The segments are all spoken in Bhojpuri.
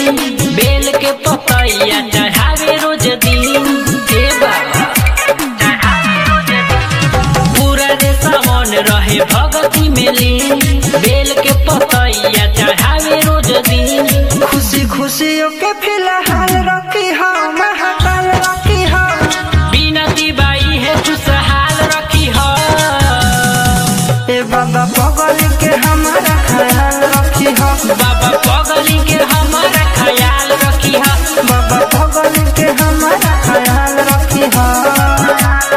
बेल के पतैया चढ़ावे रोज दिन हे बाबा पूरा रे सावन रहे भगती में लीन बेल के पतैया चढ़ावे रोज दिन खुशी खुशी ओके फिलहाल रखी हो महाकाल रखी हो बिनती बाई है खुशहाल रखी हो ए बाबा पगल के हमारा ख्याल रखी हो बाबा पगली के हमारा ख्याल रखी हो बाबा पगल के हमारा ख्याल रखी हो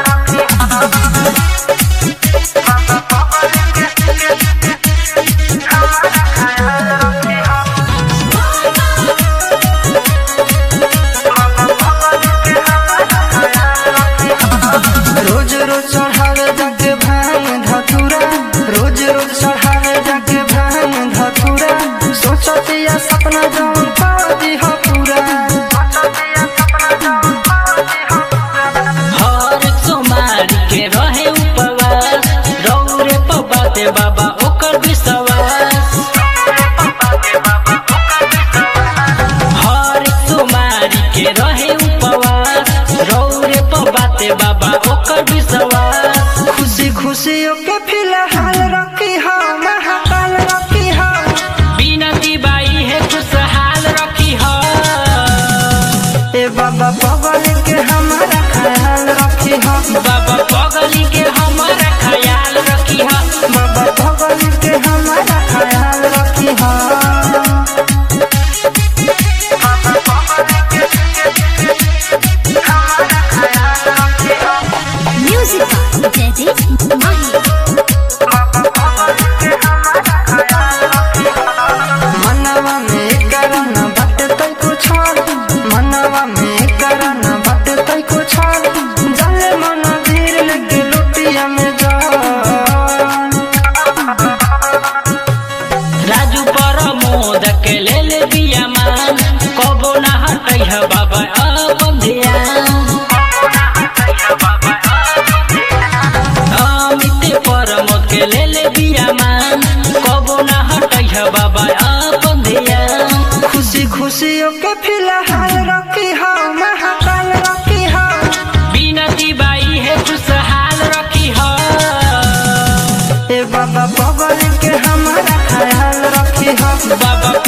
रोज रोज चढ़ावे जाके भांग धतूरा रोज रोज चढ़ावे जाके भांग धतूरा सोचतिया सपना जौन पादी हो पूरा हर सोमारी के रहे उपवास रौरे पबाते बाबा ओकर विश्वास हर सोमारी के रहे उपवास रौरे पबाते बाबा ओकर विश्वास खुशी खुशी ओके फिलहाल रखी हो महाकाल रखी हो बिनती बाई है खुशहाल रखी हो ए बाबा पगल के हमारा ख्याल रखी हो बाबा पगली के हमारा ख्याल रखी हो बाबा पगल के हमारा ख्याल रखी हो Music by Daddy Mahi. मनवा में करन बट तै कुछ मनवा में करन बट तै कुछ जले मन धीर लगे लुटिया में जा राजू प्रमोद के ले ले बिया मान कबो ना हटै है बाबा अपन ध्यान अमित प्रमोद के ले ले बिया मान कबो ना हटै है बाबा अपन ध्यान खुशी खुशी ओके फिलहाल रखी हो महाकाल रखी हो बिनती बाई है खुशहाल रखी हो ए बाबा पगल के हमारा ख्याल रखी हो बाबा